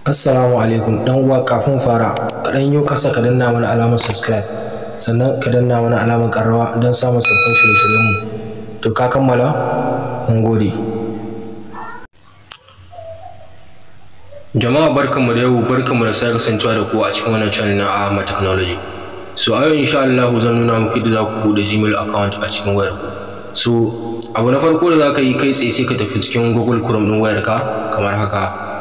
Assalamu alaikum dan uwa kafin fara ka dan yi kasa ka danna mana alamar subscribe sannan ka danna mana alamar karrawa don samun sabbin shirye-shiryen mu to ka kammala mun gode Jama'a barkanmu da yau barkanmu da sake kasancewa da ku a cikin wannan channel na Ahmad Technology. So a yau insha Allah zan nuna muku yadda za ku buɗe Gmail account a cikin wayar ku. So abu na farko da za ka yi kai tsaye sai ka tafi cikin Google Chrome ɗin wayarka kamar haka.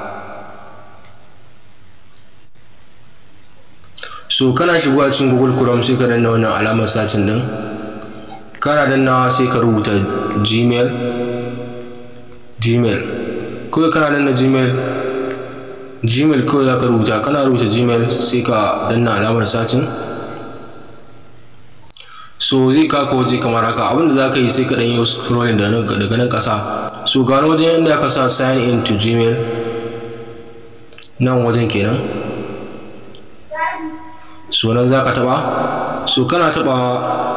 So kana shigowa cikin Google Chrome sai ka danna wannan alamar sacin ɗin. Kana dannawa sai ka rubuta Gmail Gmail. Kawai kana danna Gmail gmail kawai za ka rubuta kana rubuta gmail sai ka danna alamar sacin so zai kaka waje kamar haka abinda za ka yi sai ka ɗan yi scrolling daga nan ƙasa so ga wani wajen yadda aka sa sign in to gmail nan wajen kenan so nan za ka taɓa so kana taɓawa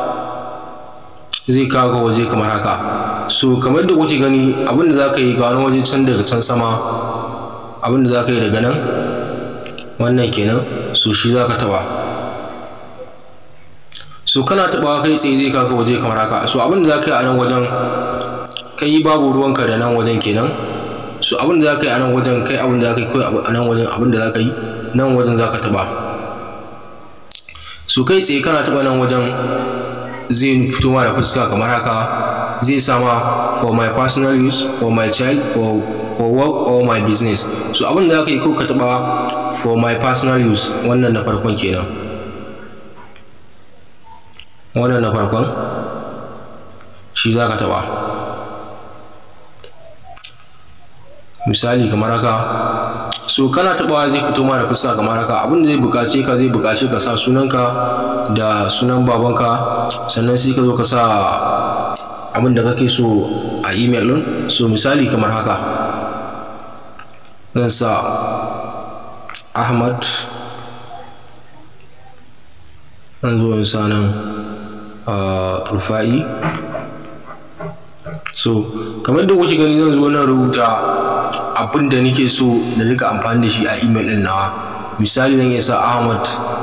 zai kawo waje kamar haka so kamar da kuke gani abinda za ka yi ga wani waje can daga can sama abin da za ka yi daga nan wannan kenan so shi za ka taɓa so kana taɓawa kai tsaye zai kaka waje kamar haka so abin da za ka yi a nan wajen kai babu ruwanka da nan wajen kenan so abin da za ka yi a nan wajen kai abin da za ka yi kawai a nan wajen abin da za ka yi nan wajen za ka taɓa so kai tsaye kana taɓa nan wajen zai fito ma da fuska kamar haka zai sama for my personal use for my child for for work or my business so abin da zaka yi ko ka taba for my personal use wannan na farkon kenan wannan na farkon shi zaka taba misali kamar haka so kana tabawa zai fito ma da fuska kamar haka abin da zai bukace ka zai bukace ka sa sunanka da sunan babanka sannan sai ka zo ka sa abin da kake so a email ɗin so misali kamar haka zan sa ahmad zan zo in sa nan rufa'i so kamar da kuke gani zan zo nan rubuta abin da nake so na rika amfani da shi a email ɗin nawa misali zan iya sa ahmad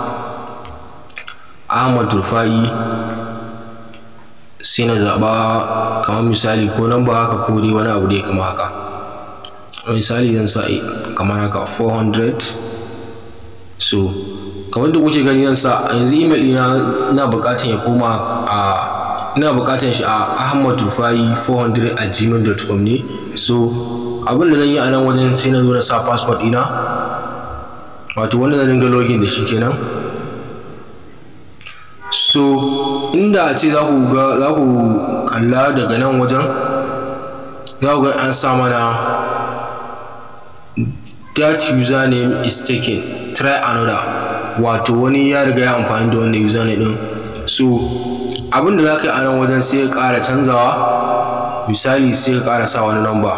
ahmad rufa'i sai na zaɓa kamar misali ko nan ba haka ko dai wani abu dai kama haka misali zan sa kamar haka 400 so kamar da kuke gani zan sa yanzu email ɗina ina buƙatar ya koma a ina buƙatar shi a ahmad rufai 400 a gmail.com ne so abin da zan yi a nan wajen sai na zo na sa passport ɗina wato wanda zan dinga login da shi kenan so inda a ce za ku ga za ku kalla daga nan wajen za ku ga an sa mana that username is taken try another wato wani ya riga ya amfani da wannan username din so abin da za ka yi a nan wajen sai ka ƙara canzawa misali sai ka ƙara sa wani namba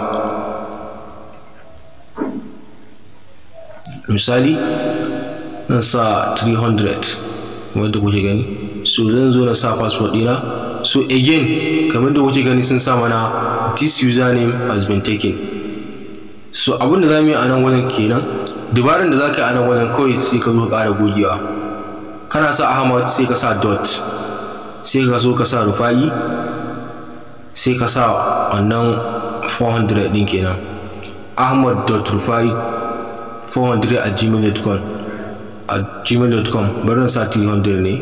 misali zan sa 300 wanda kuke gani so zan zo na sa password dina so again kamar da kuke gani sun sa mana this username has been taken so abin da za mu yi a nan wajen kenan dabarar da za ka yi a nan wajen kawai sai ka zo ka ƙara gogewa kana sa ahmad sai ka sa dot sai ka so ka sa rufa'i sai ka sa wannan 400 din kenan ahmad dot rufa'i 400 a gmail.com a gmail.com bari na sa 300 ne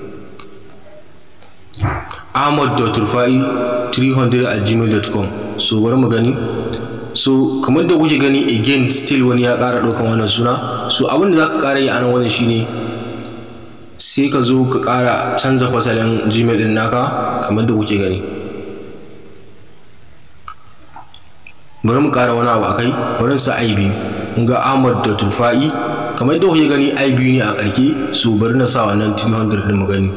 ahmad.rufai 300 a gmail.com so bari mu gani so kamar da kuke gani again still wani ya ƙara ɗaukan wannan suna so abin da za ka ƙara yi a nan wannan shine sai ka zo ka ƙara canza fasalin gmail ɗin naka kamar da kuke gani bari mu ƙara wani abu a kai bari sa ai biyu ga ahmad.rufai kamar da kuke gani ai biyu ne a ƙarke so bari na sa wannan 300 ɗin mu gani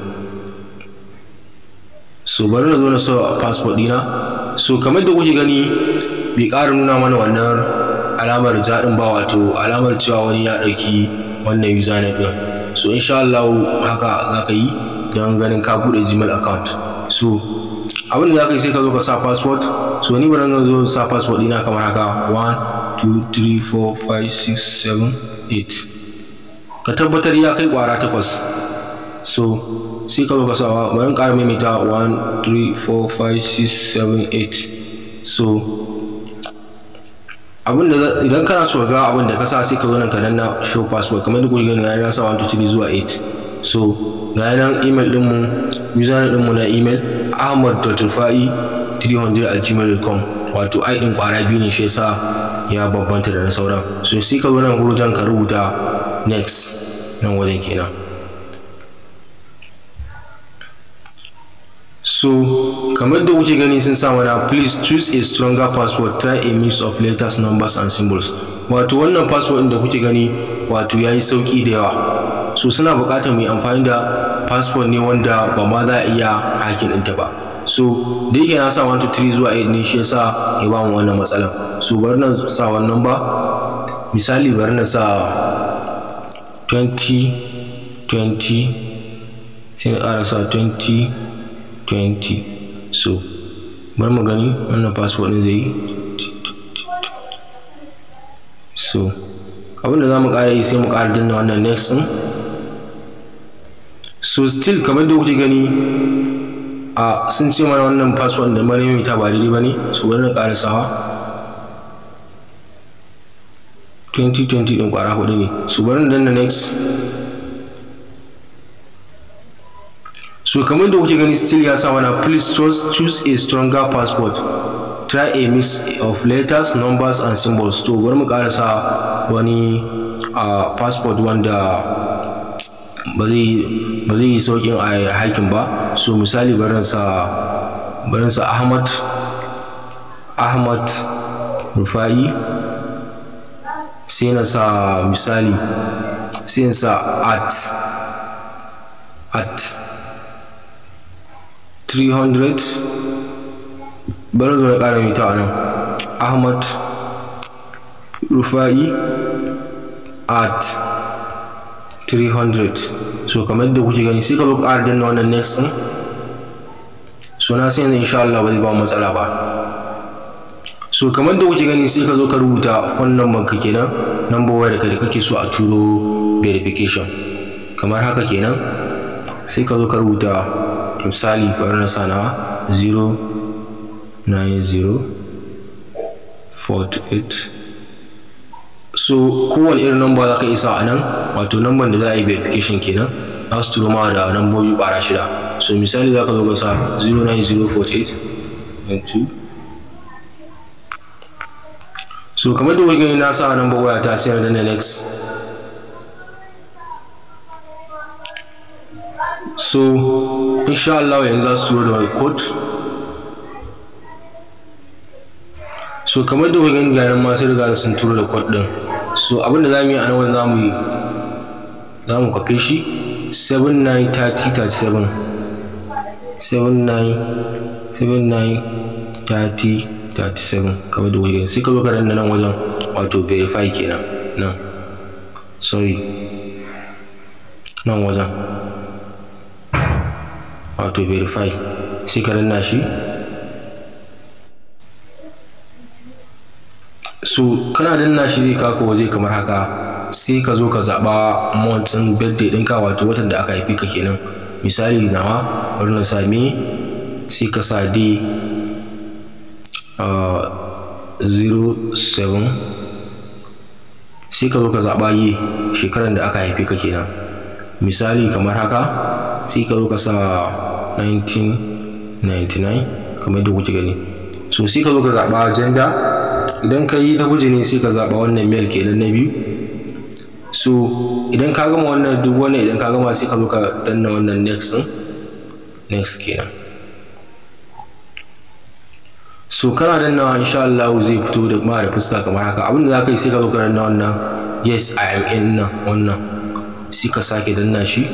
so bari na zo na sa passport dina so kamar da kuke gani bai ƙara nuna mana wannan alamar jaɗin ba wato alamar cewa wani ya ɗauki wannan username ɗin so insha Allah haka za ka yi don ganin ka buɗe gmail account so abin da za ka yi sai ka zo ka sa passport so ni bari na zo sa passport dina kamar haka 1 2 3 4 5 6 7 8 ka tabbatar ya kai kwara takwas so sai ka zo ka sawa bari in ƙara maimaita 1 3 4 5 6 7 8 so abinda idan kana so ga abin da ka sa sai ka zo nan ka danna show password kamar da kuke gani ya sa 1 2 3 zuwa 8 so ga nan email din mu username din mu na email ahmad.rufai 300 at gmail.com wato ai din kwara biyu ne shi yasa ya babbanta da na sauran so sai ka zo nan gurin ka rubuta next nan wajen kenan so kamar da kuke gani sun sa mana please choose a stronger password try a mix of letters numbers and symbols wato wannan password da kuke gani wato yayi sauki da yawa so suna buƙatar mu yi amfani da password ne wanda ba ma za a iya hakin ɗinta ba so da yake na sa 1 2 3 zuwa 8 ne shi yasa ya ba mu wannan matsalan so bari na sa wannan ba misali bari na sa 20 20 sai na ƙara sa 20 20 so bari mu gani wannan password ɗin zai yi so abinda za mu ƙara yi sai mu ƙara danna wannan next ɗin so still kamar da kuke gani a sun ce mana wannan password da mara ta ba daidai ba ne so bari na ƙara sawa 2020 ɗin ƙwara hudu ne so bari na danna next so kamar da kuke gani still ya sa mana please choose, choose a stronger password try a mix of letters numbers and symbols to bari mu karasa wani uh, passport wanda ba zai yi saukin a haikin ba so misali barinsa barinsa ahmad ahmad rufa'i sai na sa misali sai na sa at at 300 bari zo na ƙara mita a nan ahmad rufa'i at 300 so kamar da kuke gani sai ka zo ƙara danna wannan next ɗin so na sai yanzu insha Allah ba zai ba matsala ba so kamar da kuke gani sai ka zo ka rubuta phone number ka kenan number waya da kake so a turo verification kamar haka kenan sai ka zo ka rubuta misali bari na sa nawa 09048 so kowane irin number za ka isa a nan wato number da za a yi verification kenan za su turo ma da nambobi ƙwara shida so misali za ka zo ka sa 09048 so kamar da gani na sa number waya ta sai na danna next so insha Allah yanzu za su turo da code so kamar da gani ga nan ma sai riga sun turo da code din so abinda za mu yi a nan wani za mu yi za mu kwafe shi 793037 793037 kamar da gani sai ka zo ka danna nan wajen wato verify kenan nan sorry nan wajen wato verify sai ka danna shi so kana danna shi zai kako waje kamar haka sai ka zo ka zaɓa montin birthday ɗinka wato watan da aka haifi ka kenan misali nawa bari na sami sai ka sa d uh, 07 sai ka zo ka zaɓa yi shekaran da aka haifi ka kenan misali kamar haka sai ka zo ka sa 1999 kamar yadda kuke gani so sai ka zo ka zaɓa gender idan ka yi namiji ne sai ka zaɓa wannan mail kenan na biyu so idan ka gama wannan duk wannan idan ka gama sai ka zo ka danna wannan next ɗin next kenan so kana dannawa insha Allah zai fito da ma da fuska kamar haka abinda za ka yi sai ka zo ka danna wannan yes I am in nan wannan sai ka sake danna shi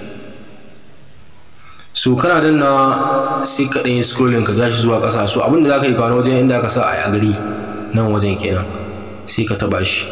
so kana dannawa sai ka ɗan yi scrolling ka ja shi zuwa ƙasa so abinda za ka yi kawo wajen inda aka sa a gari nan wajen kenan sai ka taɓa shi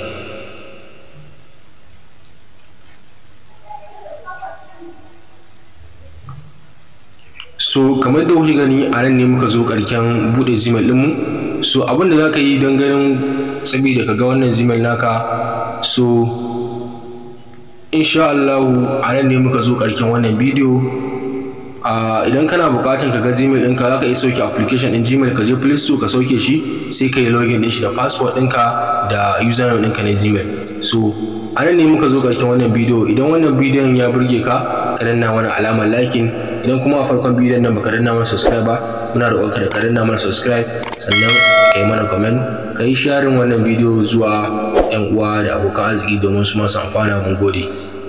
so kamar da kuke gani a nan ne muka zo ƙarshen buɗe gmail ɗinmu so abin da za ka yi don ganin saboda ka ga wannan gmail naka so insha Allahu a nan ne muka zo ƙarshen wannan bidiyo idan kana buƙatar ka ga gmail ɗinka za ka iya sauke application ɗin gmail ka je play store ka sauke shi sai ka yi login ɗin shi da password ɗinka da username ɗinka na gmail so a nan ne muka zo ƙarshen wannan bidiyo idan wannan bidiyon ya burge ka ka danna mana alamar liking idan kuma a farkon bidiyon nan baka danna mana subscribe ba muna roƙon ka da ka danna mana subscribe sannan ka yi mana comment ka yi sharing wannan bidiyo zuwa 'yan uwa da abokan arziki domin su masu amfana mun gode